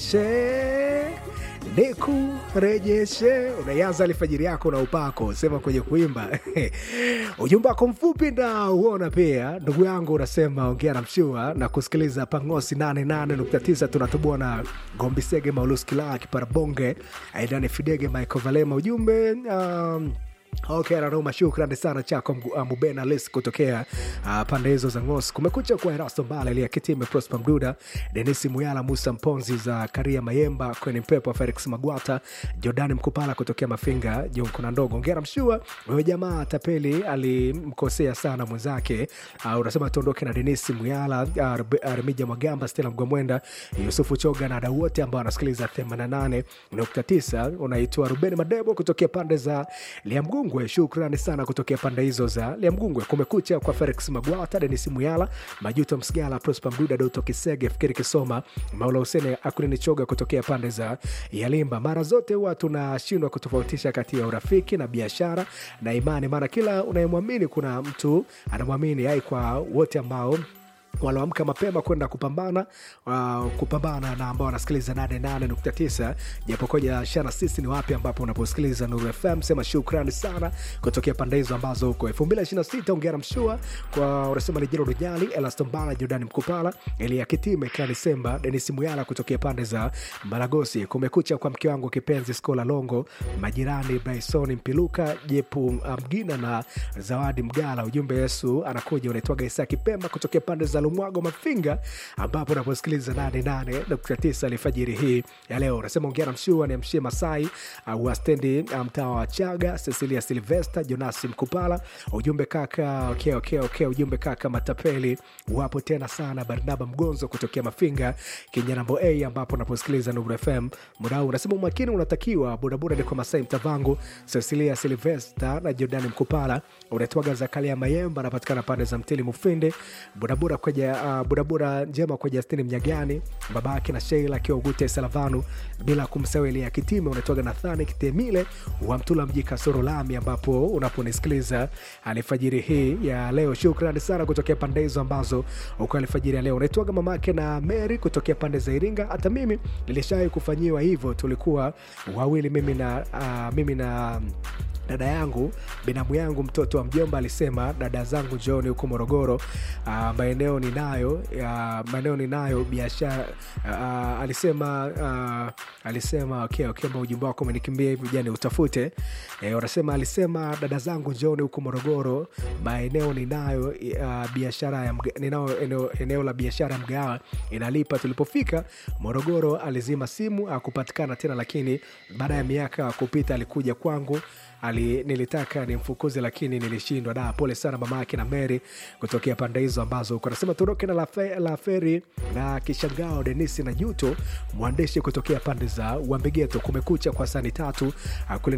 nirejeshe nikurejeshe. Unaianza alfajiri yako na upako, sema kwenye kuimba ujumbe wako mfupi na uona pia. Ndugu yangu unasema ongea na mshua na kusikiliza Pangosi 88.9 tunatubua na Gombisege Mauluskila Kiparabonge Aidani Fidege Michael Valema ujumbe um, Okay, Raroma, shukrani sana chako uh, Mubena Lis kutokea uh, pande hizo za Ngos. Kumekucha kwa Erasto Mbala, Elia Kitime, Prosper Mduda, Denisi Muyala, Musa Mponzi za Karia Mayemba, Kweni Mpepo, Felix Magwata, Jordani Mkupala kutokea Mafinga, Jonkuna Ndogo. Ngera Mshua, wewe jamaa tapeli alimkosea sana mwenzake. Uh, unasema tuondoke na Denisi Muyala, uh, Remija Magamba, Stella Mgwamwenda, Yusufu Choga na wadau wote ambao wanasikiliza 88.9. Unaitwa Ruben Madebo kutokea pande za Liamgu Mgungwe, shukrani sana kutokea pande hizo za Liamgungwe. Kumekucha kwa Felix Magwata, Denis Muyala, Majuto Msigala, Prosper Mduda, Doto Kisege, Fikiri Kisoma, Maula Husene Akulini Choga kutokea pande za Yalimba. Mara zote huwa tunashindwa kutofautisha kati ya urafiki na biashara na imani, maana kila unayemwamini kuna mtu anamwamini. Ai, kwa wote ambao wanaamka mapema kwenda kupambana uh, kupambana na ambao wanasikiliza 88.9 japokoja shana sisi ni wapi ambapo unaposikiliza Nuru FM. Sema shukrani sana kutokea pande hizo ambazo huko 2026 ongera mshua kwa unasema ni Jero Rujali, Elastombala, Jordani Mkupala, Elia Kitime, Klani Semba, Denis Muyala kutokea pande za Maragosi. Kumekucha kwa mke wangu kipenzi Skola Longo, majirani Bryson Mpiluka, Jepu Mgina na Zawadi Mgala. Ujumbe Yesu anakuja unaitwaga Isa Kipemba kutokea pande za Lumwago Mafinga, ambapo unaposikiliza 88.9 alfajiri hii ya leo. Unasema ongea na mshua ni mshie Masai uh, wa stendi mtaa wa Chaga, Cecilia Silvester, Jonasi Mkupala. Ujumbe kaka, okay, okay, okay. Ujumbe kaka, matapeli wapo tena sana. Barnaba Mgonzo kutokea Mafinga Kinyanambo A, ambapo unaposikiliza Nuru FM muda huu. Unasema umakini unatakiwa bodaboda ni kwa Masai Mtavangu, Cecilia Silvester na Jordani Mkupala. Unatwaga Zakaria Mayemba, anapatikana pande za Mtili Mufindi, bodaboda kwenye uh, burabura njema kwa Justini Mnyagani, babake na Sheila akiwa Ugute Salavanu, bila kumsahau Elia Kitime. Unatoka Nathani Kitemile wa Mtula mji Kasoro Lami, ambapo unaponisikiliza alfajiri hii ya leo. Shukrani sana kutokea pande hizo ambazo uko alfajiri ya leo. Unaitwaga mamake na Mary kutokea pande za Iringa. Hata mimi nilishawahi kufanyiwa hivyo, tulikuwa wawili, mimi na uh, mimi na dada yangu binamu yangu mtoto wa mjomba alisema dada zangu njooni huko Morogoro. Uh, maeneo ninayo uh, maeneo ninayo biashara uh, alisema uh, alisema okay, okay, ujumbe wako umenikimbia hivi jani utafute eh, wanasema alisema dada zangu njooni huko Morogoro, maeneo ninayo uh, biashara ya mga, ninao eneo, eneo la biashara ya mgawa inalipa. Tulipofika Morogoro alizima simu akupatikana tena, lakini baada ya miaka kupita alikuja kwangu ali, nilitaka nimfukuze lakini nilishindwa. Da, pole sana mama yake na Mary kutokea pande hizo ambazo uko nasema tuondoke na lafe, la feri na kishangao Denisi na Juto mwandishi kutokea pande za Wambegeto. Kumekucha kwa sani tatu kule